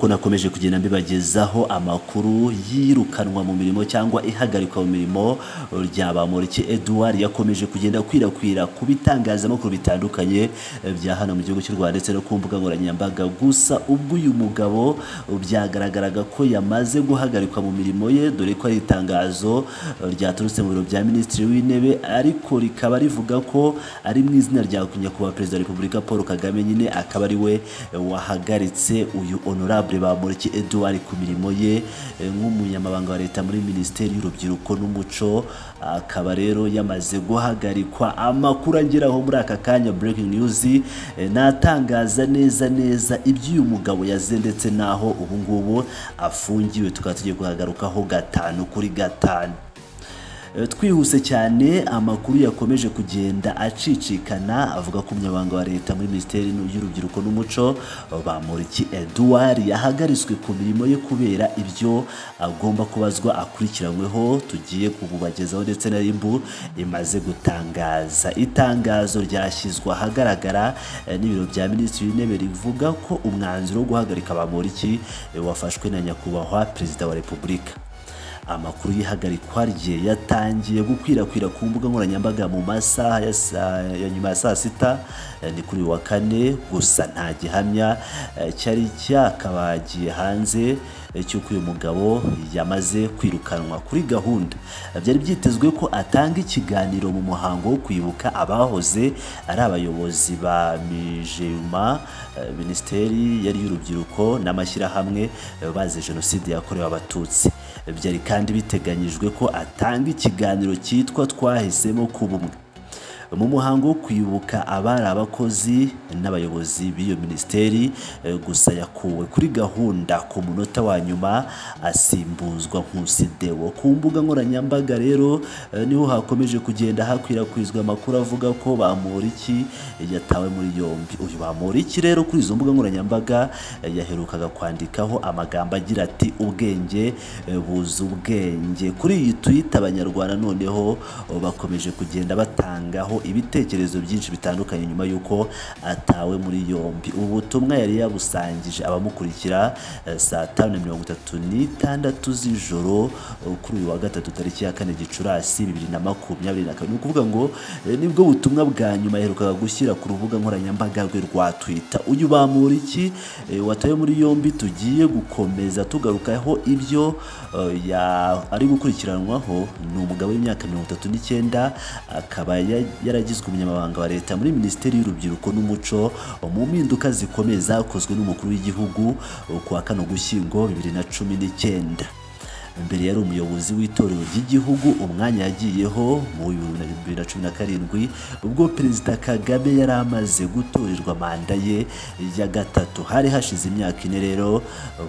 dukomeje kugenda mbibagezaho amakuru yirukanwa mu mirimo cyangwa ihagarikwa mu mirimo rya bamureke Edouard yakomeje kugenda akwirakwira ku bitangazamakuru bitandukanye bya hano mu gihugu cy'u Rwanda ndetse no ku mbuga nkoranyambaga gusa ubwo uyu mugabo byagaragaraga ko yamaze guhagarikwa mu mirimo ye dore ko ari itangazo ryaturutse mu biro bya minisitiri w'intebe ariko rikaba rivuga ko ari mu izina rya nyakubahwa perezida wa repubulika paul kagame nyine akaba ari we wahagaritse uyu honorable bamureke Edouard ku mirimo ye nk'umunyamabanga wa leta muri minisiteri y'urubyiruko n'umuco akaba rero yamaze guhagarikwa amakuru ageraho muri aka kanya breaking news natangaza neza neza iby'uyu mugabo yaze ndetse n'aho ubu ngubu afungiwe tukaba tugiye kuhagarukaho gatanu kuri gatanu twihuse cyane amakuru yakomeje kugenda acicikana avuga ko umunyamabanga wa leta muri minisiteri y'urubyiruko n'umuco bamuriki Edouard yahagaritswe ku mirimo ye kubera ibyo agomba kubazwa akurikiranyweho tugiye kububagezaho ndetse na ribu imaze gutangaza itangazo ryashyizwe ahagaragara n'ibiro bya minisitiri w'intebe rivuga ko umwanzuro wo guhagarika bamuriki wafashwe na nyakubahwa perezida wa repubulika amakuru y'ihagarikwa rye yatangiye gukwirakwira ku mbuga nkoranyambaga mu masaha ya nyuma ya saa sita ni kuri wa kane gusa nta gihamya cyari cyakabagiye hanze cy'uko uyu mugabo yamaze kwirukanwa kuri gahunda byari byitezwe ko atanga ikiganiro mu muhango wo kwibuka abahoze ari abayobozi ba mijema minisiteri yari y'urubyiruko n'amashyirahamwe bazize jenoside yakorewe abatutsi byari kandi biteganyijwe ko atanga ikiganiro cyitwa twahisemo k'ubumwe mu muhango wo kwibuka abari abakozi n'abayobozi b'iyo minisiteri gusa yakuwe kuri gahunda ku munota wa nyuma asimbuzwa nkusidewo ku mbuga nkoranyambaga rero niho hakomeje kugenda hakwirakwizwa amakuru avuga ko bamuriki yatawe muri yombi uyu bamuriki rero kuri izo mbuga nkoranyambaga yaherukaga kwandikaho amagambo agira ati ubwenge buza ubwenge kuri iyi twita abanyarwanda noneho bakomeje kugenda batangaho ibitekerezo byinshi bitandukanye nyuma y'uko atawe muri yombi ubu butumwa yari yabusangije abamukurikira saa tanu na mirongo itatu n'itandatu z'ijoro kuri uyu wa gatatu tariki ya kane gicurasi bibiri na makumyabiri na kabiri ni ukuvuga ngo nibwo butumwa bwa nyuma yaherukaga gushyira ku rubuga nkoranyambaga rwe rwa twita uyu bamuriki watawe muri yombi tugiye gukomeza tugarukaho ibyo ari gukurikiranwaho ni umugabo w'imyaka mirongo itatu n'icyenda akaba yaragizwe umunyamabanga wa leta muri minisiteri y'urubyiruko n'umuco mu mpinduka zikomeye zakozwe n'umukuru w'igihugu kuwa kano gushyingo bibiri na cumi n'icyenda mbere yari umuyobozi w'itorero ry'igihugu umwanya yagiyeho mu bibiri na cumi na karindwi ubwo perezida kagame yari amaze gutorerwa manda ye ya gatatu hari hashize imyaka ine rero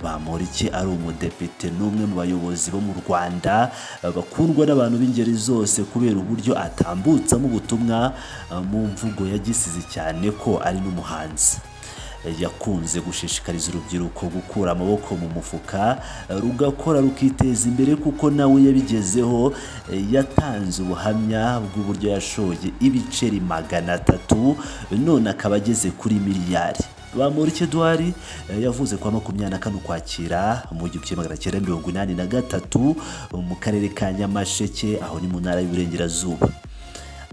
bamurike ari umudepite n'umwe mu bayobozi bo mu rwanda bakundwa n'abantu b'ingeri zose kubera uburyo atambutsamo ubutumwa mu mvugo yagisize cyane ko ari n'umuhanzi yakunze gushishikariza urubyiruko gukura amaboko mu mufuka rugakora rukiteza imbere kuko nawe yabigezeho yatanze ubuhamya bw'uburyo yashoye ibiceri magana atatu none akaba ageze kuri miliyari bamurike duwari yavuze kwa makumyabiri na kane ukwakira mu gihumbi kimwe magana cyenda mirongo inani na gatatu mu karere ka nyamasheke aho ni mu ntara y'uburengerazuba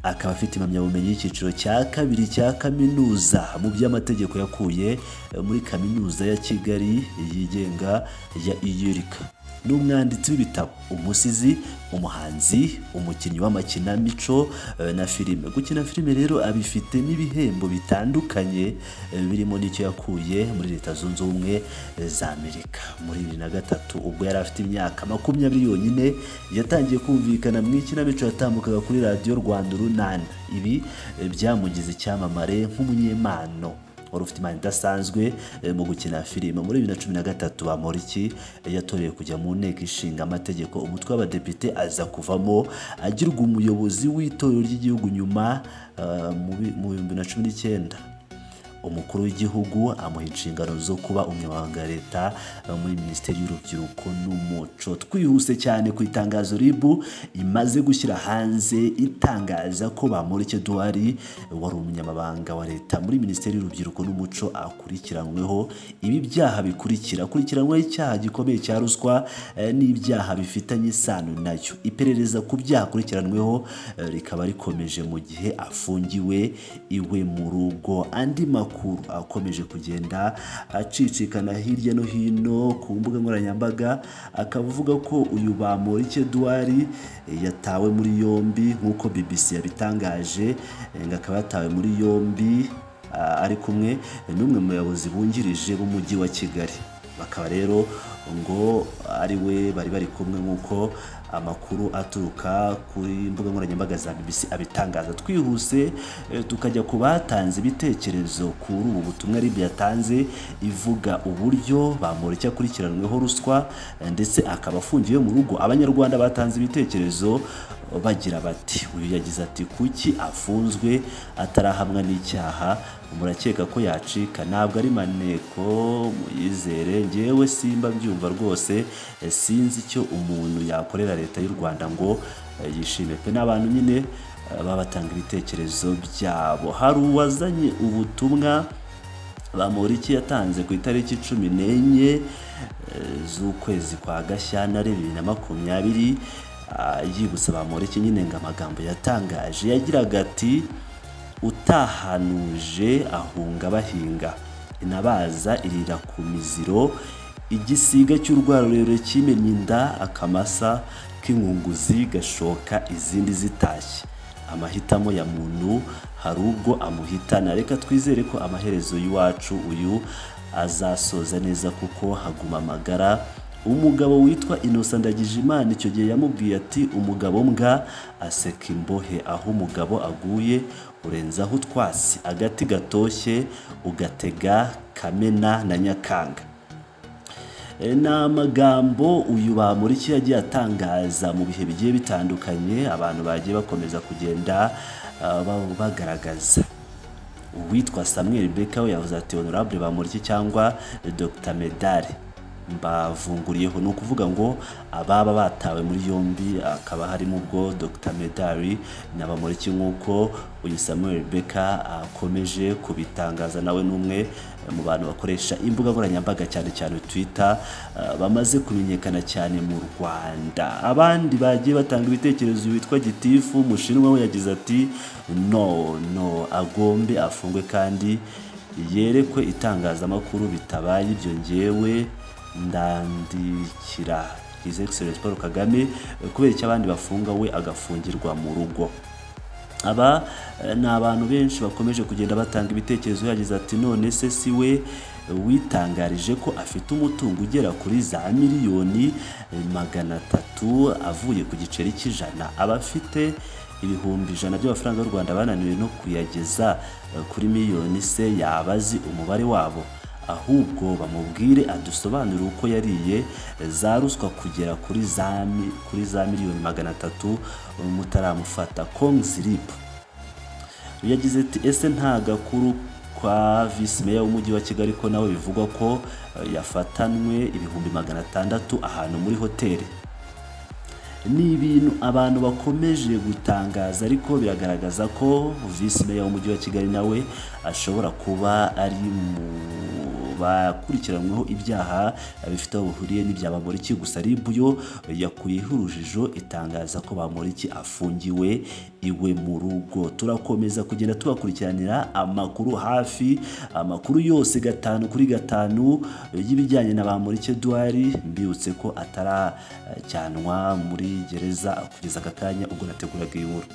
akaba afite impamyabumenyi y'icyiciro cya kabiri cya kaminuza mu by'amategeko yakuye muri kaminuza ya kigali yigenga ya iyurika ni umwanditsi w'ibitabo umusizi umuhanzi umukinnyi w'amakinamico na filime gukina filime rero abifite n'ibihembo bitandukanye birimo n'icyo yakuye muri leta zunze ubumwe za amerika muri bibiri na gatatu ubwo yari afite imyaka makumyabiri yonyine yatangiye kumvikana mu ikinamico yatambukaga kuri radiyo rwanda urunana ibi byamugize icyamamare nk'umunyemano wari ufite imana idasanzwe mu gukina filime muri bibiri na cumi na gatatu bamuriki yatoreye kujya mu nteko ishinga amategeko umutwe w'abadepite aza kuvamo agirwa umuyobozi w'itorero ry'igihugu nyuma mu bihumbi na cumi n'icyenda umukuru w'igihugu amuha inshingano zo kuba umunyamabanga wa leta muri minisiteri y'urubyiruko n'umuco twihuse cyane ku itangazo rib imaze gushyira hanze itangaza ko bamureke duwari wari umunyamabanga wa leta muri minisiteri y'urubyiruko n'umuco akurikiranyweho ibi byaha bikurikira akurikiranyweho icyaha gikomeye cya ruswa eh, n'ibyaha bifitanye isano nayo iperereza ku byaha akurikiranweho eh, rikaba rikomeje mu gihe afungiwe iwe mu rugo andi makuru akomeje kugenda acicikana hirya no hino ku mbuga nkoranyambaga akaba avuga ko uyu bamorike duwari eh, yatawe muri yombi nk'uko BBC yabitangaje eh, ngo akaba yatawe muri yombi ah, ari kumwe n'umwe mu bayobozi bungirije b'umujyi wa Kigali bakaba rero ngo ari we bari bari kumwe nk'uko amakuru aturuka kuri imbuga nkoranyambaga za BBC abitangaza twihuse eh, tukajya ku batanze ibitekerezo kuri ubu butumwa RIB yatanze ivuga uburyo bamureke akurikiranweho ruswa eh, ndetse akaba afungiwe mu rugo abanyarwanda batanze ibitekerezo bagira bati uyu yagize ati kuki afunzwe atarahamwa n'icyaha murakeka ko yacika ntabwo ari maneko muyizere ngewe simba mbyumva rwose eh, sinzi icyo umuntu yakorera leta y'u Rwanda ngo eh, yishime pe n'abantu nyine eh, babatanga ibitekerezo byabo hari uwazanye ubutumwa bamuriki yatanze ku itariki cumi n'enye eh, z'ukwezi kwa gashyantare bibiri na makumyabiri ah, yibutsa bamuriki nyine ngo amagambo yatangaje yagiraga ati utahanuje ahunga bahinga inabaza irira ku miziro igisiga cy'urwarurero kimenye inda akamasa k'inkunguzi gashoka izindi zitashye amahitamo ya muntu hari ubwo amuhitana reka twizere ko amaherezo y'iwacu uyu azasoza neza kuko haguma amagara umugabo witwa innocent ndagijimana icyo gihe yamubwiye ati umugabo mbwa aseka imbohe aho umugabo aguye urenzaho utwasi agati gatoshye ugatega kamena na nyakanga E, ni amagambo uyu bamuriki yagiye atangaza mu bihe bigiye bitandukanye abantu bagiye bakomeza kugenda ah, ba- bagaragaza uwitwa samuel beka we yavuze ati honorable bamuriki cyangwa dr medare mbavunguriyeho ni ukuvuga ngo ababa batawe muri yombi akaba harimo ubwo dr medari na bamuriki nk'uko uyu samuel beka akomeje kubitangaza nawe n'umwe mu bantu bakoresha imbuga nkoranyambaga cyane cyane twitter ah, bamaze kumenyekana cyane mu rwanda abandi bagiye batanga ibitekerezo witwa gitifu umushinwa we yagize ati no no agombe afungwe kandi yerekwe itangazamakuru bitabaye ibyo ngewe ndandikira His Excellency Paul Kagame eh, kubera icyo abandi bafunga we agafungirwa mu rugo aba eh, ni abantu benshi bakomeje kugenda batanga ibitekerezo yagize ati none se si we eh, witangarije ko afite umutungo ugera kuri za miliyoni eh, magana atatu avuye ku giceri cy'ijana aba afite ibihumbi ijana by'amafaranga y'u Rwanda bananiwe no kuyageza eh, kuri miliyoni se yaba azi umubare wabo ahubwo bamubwire adusobanurire uko yariye eh, za ruswa kugera kuri za mi- kuri za miliyoni magana atatu eh, mutaramufata Kong Zirip yagize ati ese nta gakuru kwa visi meya w'umujyi wa kigali ko nawe bivugwa ko eh, yafatanwe ibihumbi magana atandatu ahantu muri hoteli ni ibintu abantu bakomeje gutangaza ariko biragaragaza ko visi meya w'umujyi wa kigali nawe ashobora kuba ari mu bakurikiranweho ibyaha bifite aho bihuriye n'ibya bamuriki gusa ribuyo yakuyeho urujijo itangaza ko bamuriki afungiwe iwe mu rugo turakomeza kugenda tubakurikiranira amakuru hafi amakuru yose gatanu kuri gatanu y'ibijyanye na bamuriki duwari mbibutse ko ataracyanwa muri gereza kugeza aka kanya ubwo nateguraga iyi nkuru